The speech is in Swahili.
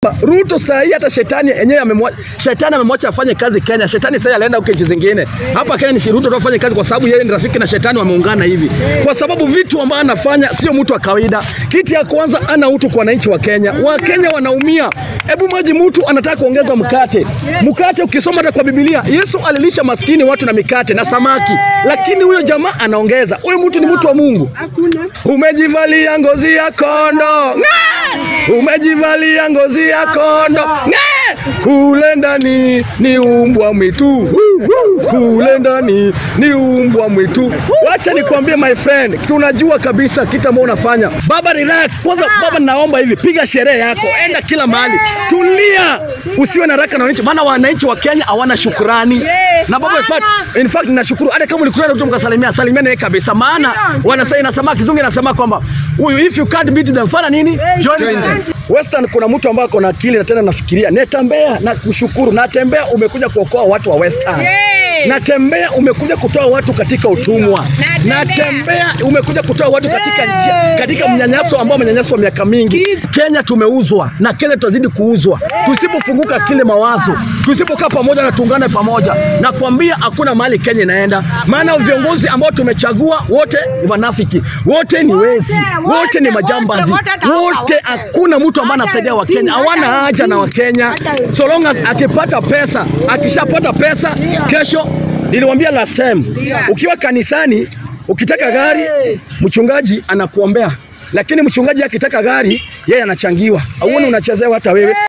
Ruto saa hii hata shetani yenyewe amemwacha, shetani amemwacha afanye kazi Kenya. Shetani sasa alienda huko nchi zingine. Hapa Kenya ni Ruto tu afanye kazi, kwa sababu yeye ni rafiki na shetani, wameungana hivi, kwa sababu vitu ambavyo anafanya sio mtu wa kawaida. Kiti ya kwanza ana utu kwa wananchi wa Kenya. Wakenya wanaumia. Hebu maji, mtu anataka kuongeza mkate. Mkate ukisoma hata kwa Biblia, Yesu alilisha maskini watu na mikate na samaki, lakini huyo jamaa anaongeza. Huyo mtu ni mtu wa Mungu. Umejivalia ngozi ya kondo, Ng'aa! umejivalia ngozi ya kondo, Ng'aa! kule ndani ni umbwa mwitu, kule ndani ni umbwa mwitu. Wacha nikwambie my friend, tunajua kabisa kitu ambacho unafanya. Baba relax kwanza. Baba, naomba hivi, piga sherehe yako, enda kila mahali, tulia, usiwe na haraka na wananchi, maana wananchi wa Kenya hawana shukrani. Na baba, in fact, in fact ninashukuru hata kama ulikutana na mtu mkasalimia, salimia naye kabisa, maana wanasema inasema kizungu inasema kwamba huyu if you can't beat them fanya nini? Join them. Western kuna mtu ambaye ako na akili na tena nafikiria, netembea na kushukuru, natembea umekuja kuokoa watu wa Western. Natembea umekuja kutoa watu katika utumwa. Natembea umekuja kutoa watu katika njia, katika mnyanyaso ambao mnyanyaso miaka mingi. Kenya tumeuzwa na Kenya tutazidi kuuzwa tusipofunguka kile mawazo, tusipokaa pamoja na tuungane pamoja, na kuambia hakuna mahali Kenya inaenda, maana viongozi ambao tumechagua wote ni wanafiki, wote ni wezi, wote ni majambazi, wote hakuna mtu ambaye anasaidia Wakenya, hawana haja na Wakenya so long as akipata pesa, akishapata pesa kesho Niliwaambia last time, ukiwa kanisani ukitaka gari mchungaji anakuombea, lakini mchungaji akitaka gari yeye anachangiwa. Auone unachezewa hata wewe.